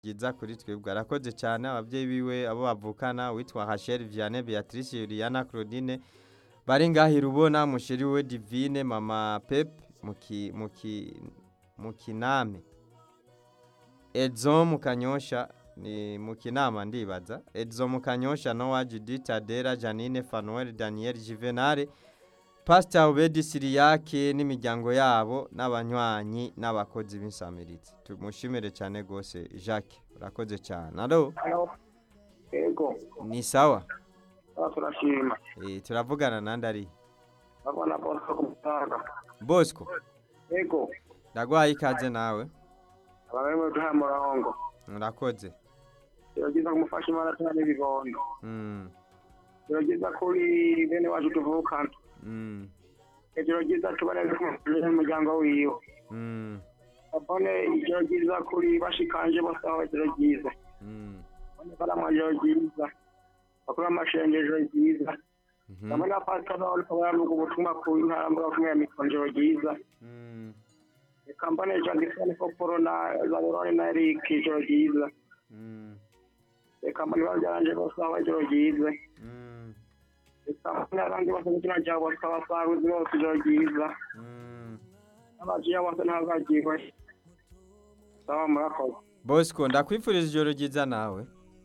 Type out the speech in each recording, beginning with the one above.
ryiza kuri twebwe arakoze cyane ababyeyi biwe abo bavukana witwa Rachel Vianney Beatrice Juliana Claudine bari ngaho irubona musheri we Divine mama Pep muki muki mukiname Edzo mukanyosha ni mukinama ndibaza Edzo mukanyosha Noah Judith Adera Janine Fanuel Daniel Juvenal Pastor Obedi Siriyake n'imiryango yabo n'abanywanyi n'abakozi b'insamirizi tumushimire cyane gose Jacques urakoze cyane alo Halo. Ego. ni sawa Aba turashima. e, turavugana nandi ari Babona bose ku mutaga. Bosco Ego. ndagwaye ikaze nawe Abamwe duha murongo. urakoze Yogiza kumufasha imana tani bibondo. mm, Yogiza kuri bene wacu tuvukana. mm, Ejoro ryiza tubane n'umuryango wiwe. mm, Abone ijoro ryiza kuri bashikanje bose aho ijoro ryiza. mm, Abone baramwa ijoro ryiza. Bakora amashengesho ryiza. mhm, Abone apasitori bayamuga ubutumwa ku ntara mbuga kumwe ya mikonjoro ryiza. mm, Kampani Jandisoni Koporo na Zaburoni na Eric ijoro ryiza. mm, Kampani babyaranje bose aho ijoro ryiza. mm, Kampani abandi bose mu kino cyabo bakaba baruzi bose ijoro ryiza. mm. Abajiya bose ntazagirwe. Sawa murakoze. Bosco ndakwifuriza ijoro ryiza nawe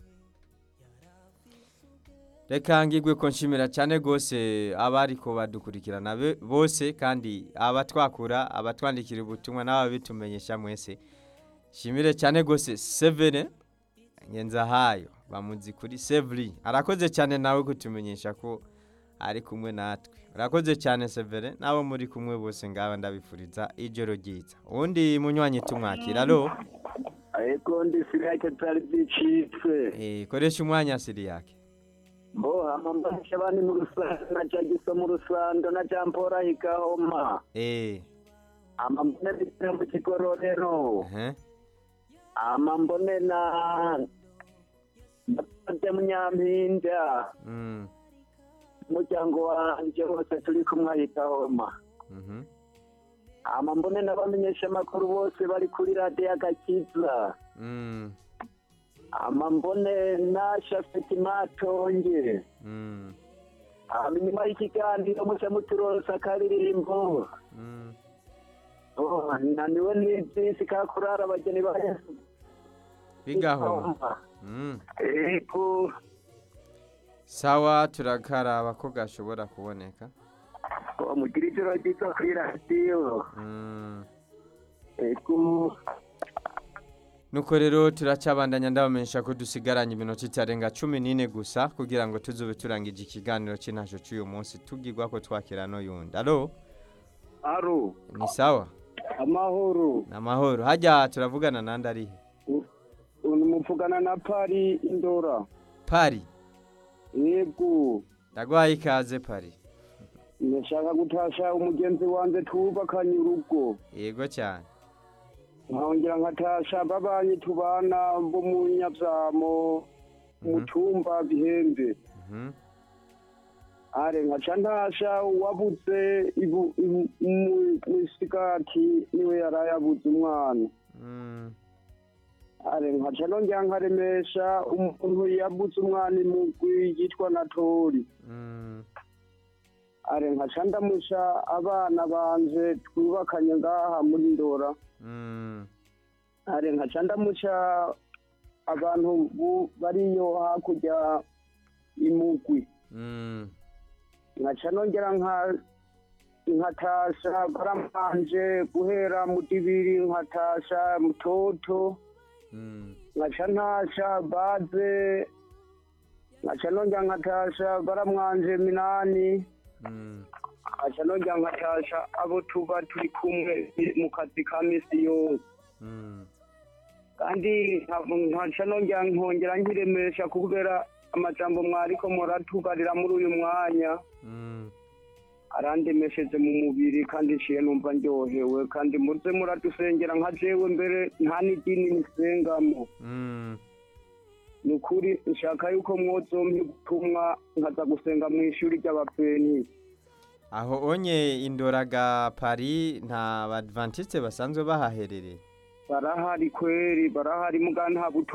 reka ngigwe ko nshimira cyane rwose abari ko badukurikirana be- bose kandi abatwakura abatwandikira ubutumwa n'ababitumenyesha mwese shimire cyane rwose severe ngenzahayo bamuzi kuri severi arakoze cyane nawe kutumenyesha ko ari kumwe natwe urakoze cyane severe n'abo muri kumwe bose ngaba ndabifuriza ijoro ryiza ubundi munywanyi tumwakira alo ariko ndi siriyake tutari byicitse Eh, koresha umwanya siri yake bo amambasha abandi mu rusando na jagiso mu rusando na jampora higahoma eh amambone bitera mu kigororero ehe amambone na bade munyampinda mm umuryango wanje wose turi kumwe ahigahoma mhm amambone n'abamenyesha amakuru bose bari kuri radiyo agakiza mm amambone na shafeti matonge mm hama inyuma y'ikiganiro muca muturonsa akaririmbo mm Oh, naniwe n'ibyisi ka kurara abageni ba yesu bigahoma mm ego sawa turakaraba ko gashobora kuboneka mugira ijoro ryiza kuri radiyo mm ego nuko rero turacabandanya ndabamenyesha ko dusigaranye iminota itarenga cumi n'ine gusa kugira ngo tuzube turangije ikiganiro cy'intasho cy'uyu munsi tubwirwa ko twakira n'uyundi alo Aro. ni sawa Amahoro. ni amahoro hajya turavugana nandi arihe Muvugana na Pari Indora. pari Yego. ndagwaye ikaze pari Ndashaka gutasha umugenzi wanje twubakanye urugo. yego cyane nkongera nkatasha babanyi tubana bo mu nyabyamo mu Mhm. cyumba bihembe Mhm. are nkaca ntasha wabuze ibu- ibu- mu- mw'isigati niwe yari yabuze umwana Mm. are nkaca nongera nkaremesha umuntu yabuze umwana imugwi yitwa natori Mm. are nkaca ndamusha abana banje twubakanye ngaha muri ndora Mm. are nkaca ndamuca abantu bu- bariyo hakurya imugwi Mm. nkaca nongera nka nkatasha baramanje guhera mu dibiri nkatasha mutoto Mm. nkaca ntasha baze nkaca nongera nkatasha baramwanje minani Mm. nkaca nongera nkatasha abo tuba turi kumwe mu kazi ka misi yose Mm. kandi nkaca nongera nkongera nkiremesha kubera amajambo mwariko muratubarira muri uyu mwanya Mm. arandemesheje mu mubiri kandi nciye numva ndyohewe kandi muze muradusengera nka jewe mbere nta n'idini nisengamo Mm. ni ukuri nshaka yuko mwozompa ubutumwa nkaza gusenga mu ishuri ry'abapeni aho onye indoraga pari nta badventiste basanzwe bahaherereye barahari kweri barahari muga nta buto